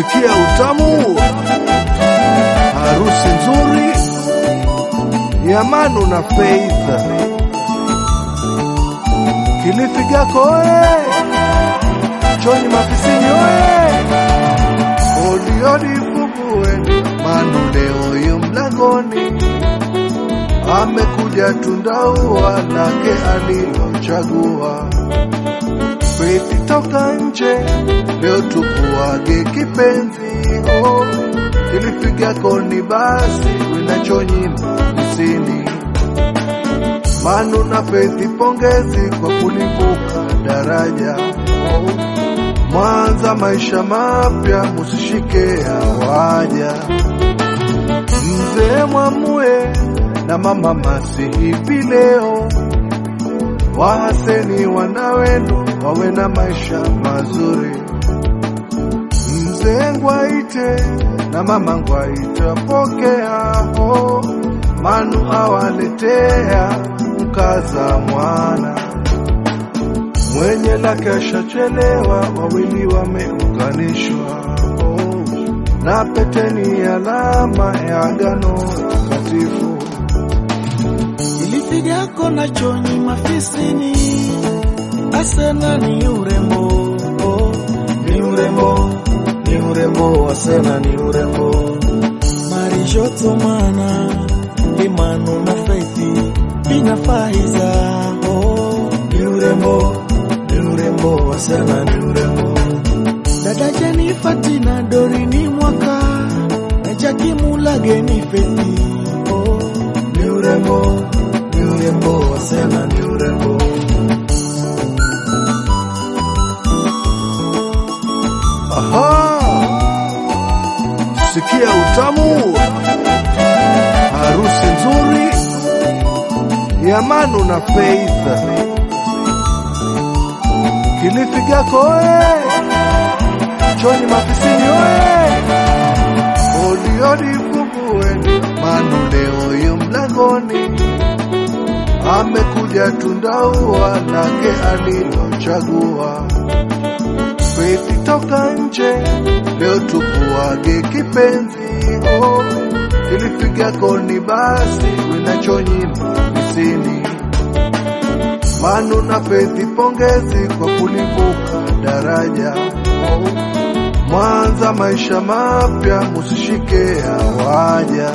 Sikia utamu, harusi nzuri ya Manu na Faith. Kilifi Gako oye, Chonyi Mafisini oye, odi odi fugueni, Manu leo yu mlangoni, amekuja tundaua lake alilochagua. Faith toka nje, leo tukuage kipenzi oh. Kilifi Gako ni basi, wina Chonyi Mafisini Manu na Faith pongezi kwa kulivuka daraja oh. Mwanza maisha mapya, musishike awaja. Mzee Mwamue na mama Masi hivi leo wahaseni wana wenu wawe na maisha mazuri. Mzee Ngwaite na mama Ngwaite pokea oh. Manu awaletea mkaza mwana mwenye lake ashachelewa, wawili wameunganishwa oh. na peteni alama ya agano takatifu. Kilifi Gako na Chonyi Mafisini, Asena ni urembo, oh, ni urembo, ni urembo, Asena ni urembo. Marishoto mana Imanu na Feithi Bina Faiza, oh, ni urembo, ni urembo, Asena ni urembo. Dada Jenifa Tina Dori ni mwaka na Jaki Mulage ni Feithi, oh, ni urembo, ni urembo, Asena ni urembo. Aha, sikia utamu, harusi nzuri ya Manu na Faith. Kilifi Gako oye, Chonyi Mafisini oye, odi odi fugueni, Manu leo yu mlangoni, amekuja tundaua lake alilochagua. Faith toka nje, leo tukuage kipenzi oh. Kilifi Gako ni basi, wina Chonyi Mafisini Manu na Faith pongezi kwa kulivuka daraja oh. Mwanza maisha mapya, musishike awaja.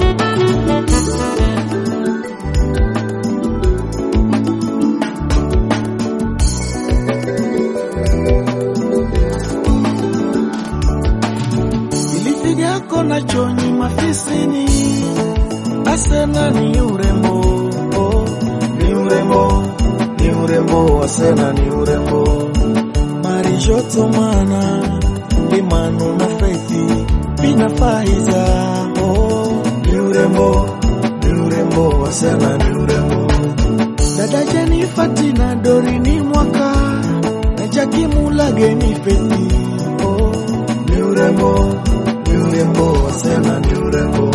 Kilifi Gako na Chonyi Mafisini, Asena ni urembo, oh, ni urembo, ni urembo, Asena ni urembo. Marishoto mana Imanu na Feithi Bina Faiza, oh, ni urembo, ni urembo, Asena ni urembo. Dada Jenifa Tina Dori ni mwaka na Jaki Mulage ni Feithi, oh, ni urembo, ni urembo, Asena ni urembo.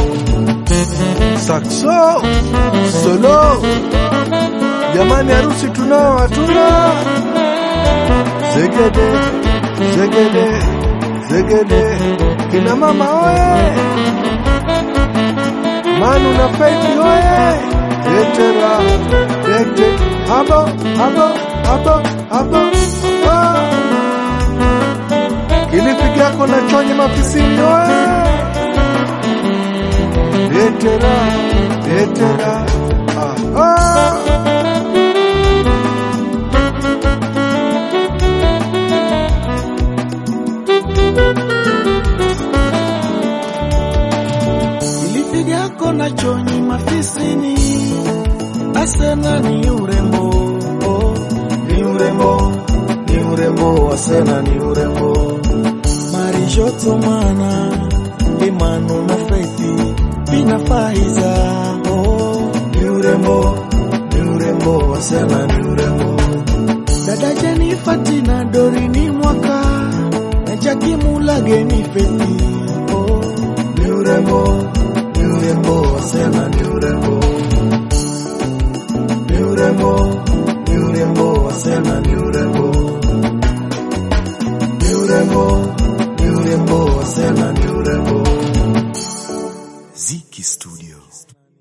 Saxo solo, jamani, harusi tunao hatuna? Zegede zegede zegede, kina mama oye, Manu na Faith oye, tetera tete, abo abo abo abo ah. Kilifi Gako na Chonyi Mafisini oye Letera, letera, ah, ah. Kilifi Gako na Chonyi Mafisini, Asena ni urembo, oh, ni urembo, ni urembo, Asena ni urembo. Marishoto mana Imanu na Feithi Bina Faiza, oh, ni urembo, ni urembo, Asena ni urembo. Dada Jenifa Tina Dori ni mwaka na Jaki Mulage ni Feithi, oh, ni urembo, ni urembo, Asena ni urembo. Ni urembo, ni urembo, Asena ni urembo. Ni urembo, ni urembo. urembo, Asena ni urembo. Ziki Studio.